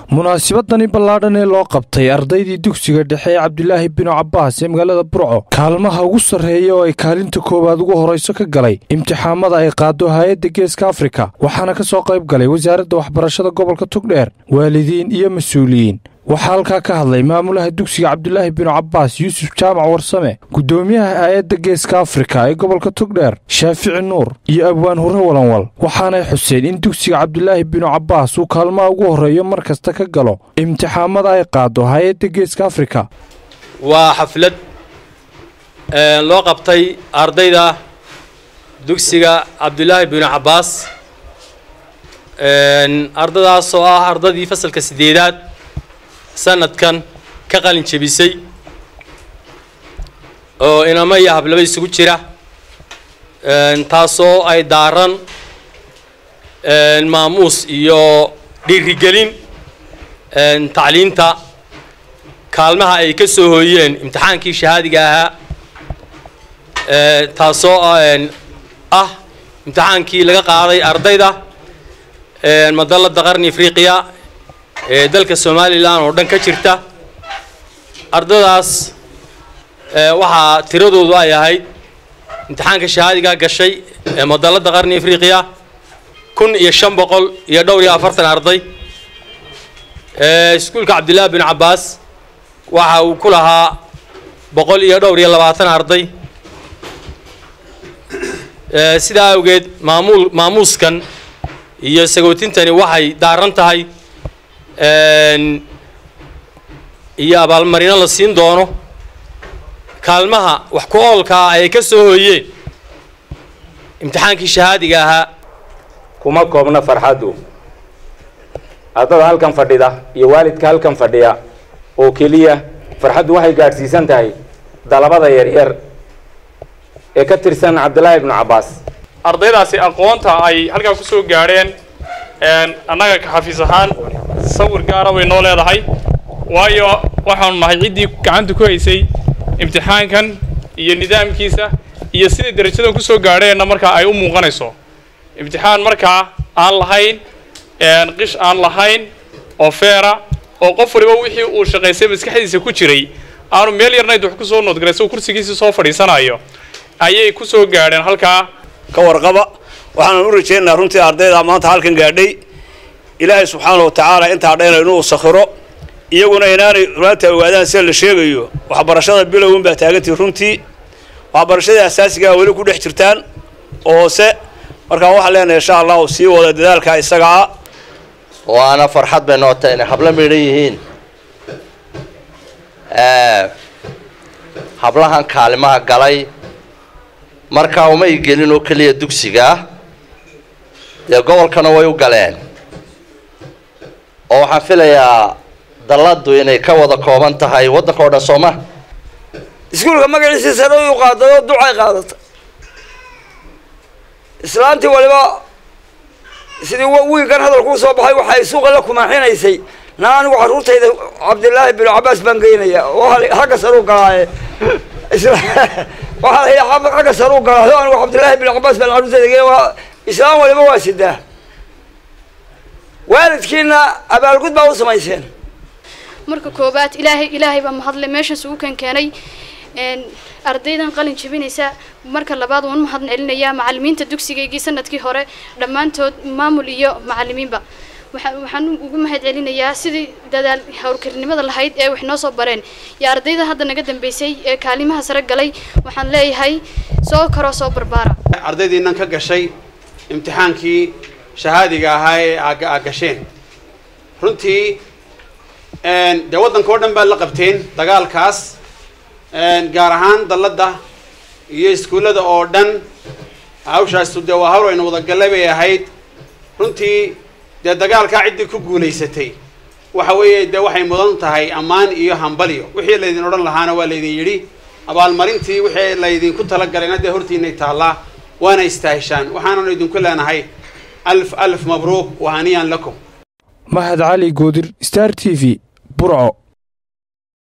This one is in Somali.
munaasabadani ballaadhan ee loo qabtay ardaydii dugsiga dhexe ee cabdilaahi binu cabbaas ee magaalada burco kaalmaha ugu sarreeya oo ay kaalinta koowaad ugu horrayso ka galay imtixaamada ay qaado hay-adda geeska afrika waxaana ka soo qayb galay wasaaradda waxbarashada gobolka tugdheer waalidiin iyo mas-uuliyiin waxaa halkaa ka hadlay maamulaha dugsiga cabdilaahi binu cabbaas yuusuf jaamac warsame guddoomiyaha hay-adda geeska afrika ee gobolka tugdheer shaafici nuur iyo abwaan hurre walanwal waxaanay xuseen in dugsiga cabdilaahi binu cabbaas uu kaalmaha ugu horreeyo mar kasta ka galo imtixaamada ay qaado hay-adda geeska afrika waa xaflad loo qabtay ardayda dugsiga cabdilaahi binu cabbaas ardadaas oo ah ardadii fasalka sideedaad sanadkan ka qalin jebisay oo inamo iyo hablaba isugu jira taasoo ay daaran maamuus iyo dhiirigelin tacliinta kaalmaha ay ka soo hooyeen imtixaankii shahaadiga ahaa taasoo ah imtixaankii laga qaaday ardayda madalada qarni afriqiya ee dalka somalilan oo dhan ka jirta ardadaas waxaa tiradoodu ay ahayd imtixaanka shahaadigaa gashay ee madalada qarni afriqiya kun iyo shan boqol iyo dhowr iyo afartan arday iskuulka cabdillahi bin cabbaas waxa uu ku lahaa boqol iyo dhowr iyo labaatan arday sidaa awgeed maamuul maamuuskan iyo sagootintani waxay daaran tahay iyo abaalmarino la siin doono kaalmaha wax ku oolkaa ay ka soo hooyeen imtixaankii shahaadiga ahaa kuma koobna farxaddu ardada halkan fadhida iyo waalidka halkan fadhiya oo keliya farxaddu waxay gaadhsiisan tahay dalabada yaryar ee ka tirsan cabdillaahi ibnu cabbaas ardaydaasi aqoonta ay halkaa ku soo gaadheen annaga ka xafiis ahaan sawir gaara bay noo leedahay waayo waxaanu nahay ciddii gacanta ku haysay imtixaankan iyo nidaamkiisa iyo siday darajadan ku soo gaadheenna markaa ay u muuqanayso imtixaan markaa aan lahayn qish aan lahayn oo feera oo qof waliba wixii uu shaqaysay maskaxdiisa ku jiray aanu meel yarnayd wax ku soo noodgalay soo kursigiisii soo fadhiisanayo ayay ku soo gaadheen halkaa ka warqaba waxaanan u rajaynaynaa runtii ardayda maanta halkan gaadhay ilaahay subxaana wa tacaala intaa dhayna inuu sakhiro iyaguna inaanay runaanta ogaadaan sida la sheegayo waxbarashada bilowin baa taagantii runtii waxbarashadii asaasigaa weli ku dhex jirtaan oo hoose markaa waxaan leenahay insha allahu sii wada dadaalkaa isaga ah waana farxad bay noo tahay inay hablo midhan yihiin hablahan kaalimaha galay markaa umay gelin oo keliya dugsigaa dee gobolkana way u galeen oo waxaan filayaa dalladu inay ka wada kooban tahay waddanka o dhan sooma iskuulka magaciisii sare u qaaday oo ducay qaadatay islaantii waliba sidii wiilkan hadalkuu soo baxay waxay suuqa la kumaaxinaysay na anigu carruurtayda cabdillaahi binu cabbaas baan geynaya oo xagga sare u galaaye waxaa la yidhi xagga sare u galaayo anigu cabdillaahi binu cabbaas baan carruurtayda geynaya waa islaam waliba waa sidaa waalidkiina abaalgud baa u samayseen marka koobaad ilaahay ilaahay baa mahadle meeshaas ugu kan keenay ardaydan qalin jebinaysa marka labaad waan mahad celinayaa macalimiinta dugsigaygii sanadkii hore dhammaantood maamul iyo macalimiinba waxaan ugu mahad celinayaa sidii dadaal howlkarnimada lahayd ee wax noo soo bareen iyo ardayda hadda naga dambeysay ee kaalimaha sare galay waxaan leeyahay soo karoo soo barbaara ardaydiinan ka gashay imtixaankii shahaadiga ahaa ee aa gasheen runtii dee waddanka oo dhan baad la qabteen dagaalkaas gaar ahaan dalladda iyo iskuullada oo dhan hawshaasu dee waa hawl aynu wadagallay bay ahayd runtii dee dagaalkaa ciddii ku guulaysatay waxa weeye dee waxay mudan tahay ammaan iyo hambalyo wixii laydin odhan lahaana waa laydin yidhi abaalmarintii wixii laydinku talagalayna dee hortiinay taallaa waana istaahishaan waxaananu idinku leenahay alf alf mabruuk wa haniyan lakum mahad cali goodir star t v burco